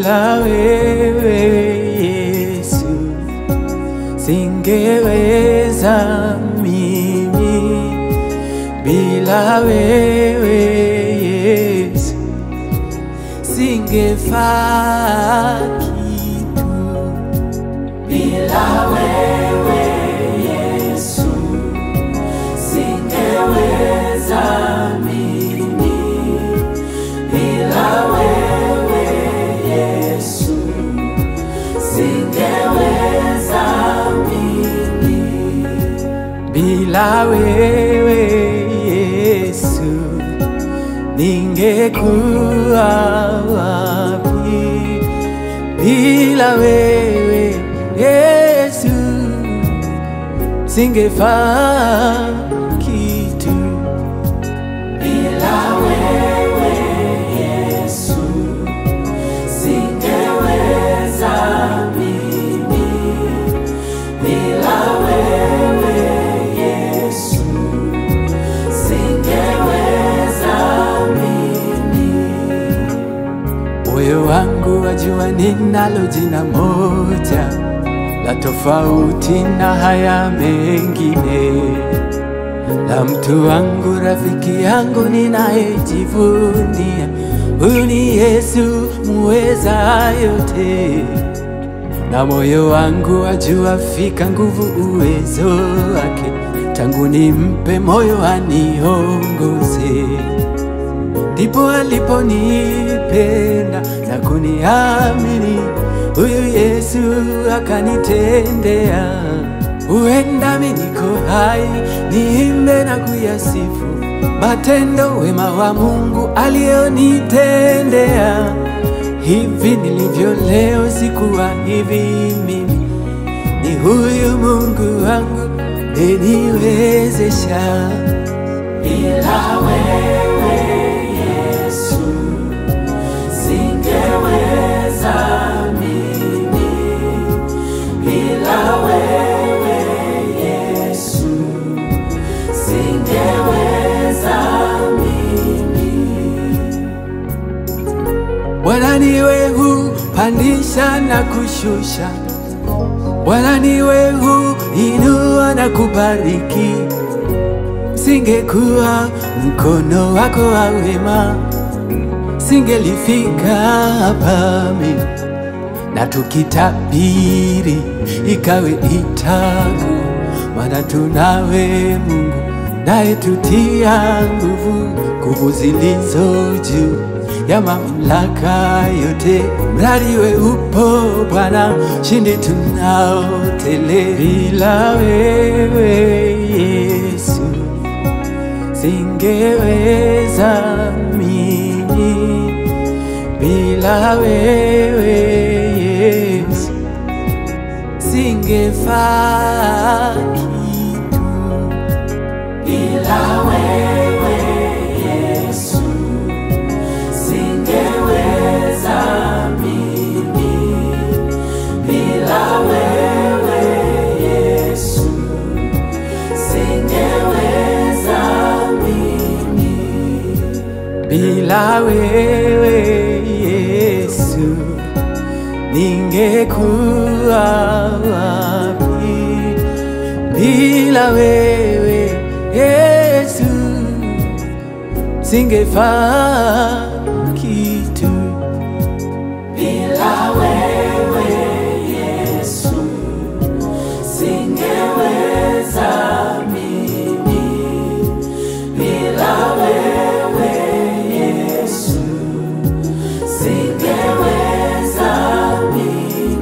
bila wewe Yesu singeweza mimi, bila wewe Yesu singefaa kitu, bila wewe Yesu singeweza mimi, bila wewe Yesu singeweza mimi, bila wewe Yesu ningekuwa wapi? Bila wewe Yesu singefaa kitu. Bila wewe Yesu singeweza mimi, bila wewe Yesu singeweza mimi. Moyo wangu wajua ninalo jina moja la tofauti na haya mengine, la mtu wangu, rafiki yangu ninayejivunia. Huyu ni Yesu muweza yote, na moyo wangu wajua fika nguvu uwezo wake, tangu nimpe moyo aniongoze ndipo aliponipenda na kuniamini. Huyu Yesu akanitendea. Huenda mimi niko hai, niimbe na kuyasifu matendo wema wa Mungu alionitendea. Hivi nilivyo leo sikuwa hivi mimi, ni huyu Mungu wangu eniwezesha. Bila wewe Yesu singeweza mimi, bila wewe Yesu singeweza mimi. Bwana niwe hupandisha na kushusha, Bwana niwe huinua na kubariki singekuwa mkono wako wa wema, singelifika hapa mimi. Na tukitabiri ikawe itaku, maana tunawe Mungu naye tutia nguvu, nguvu zilizo juu ya mamlaka yote. Mradi we upo Bwana, shindi tunao tele. Bila wewe Yesu singeweza mimi, bila wewe Yesu singefaa kitu, bila wewe Yesu singeweza mimi, bila wewe Yesu singeweza mimi, bila wewe Yesu ningekuwa wapi? Bila wewe Yesu singefaa kitu, bila wewe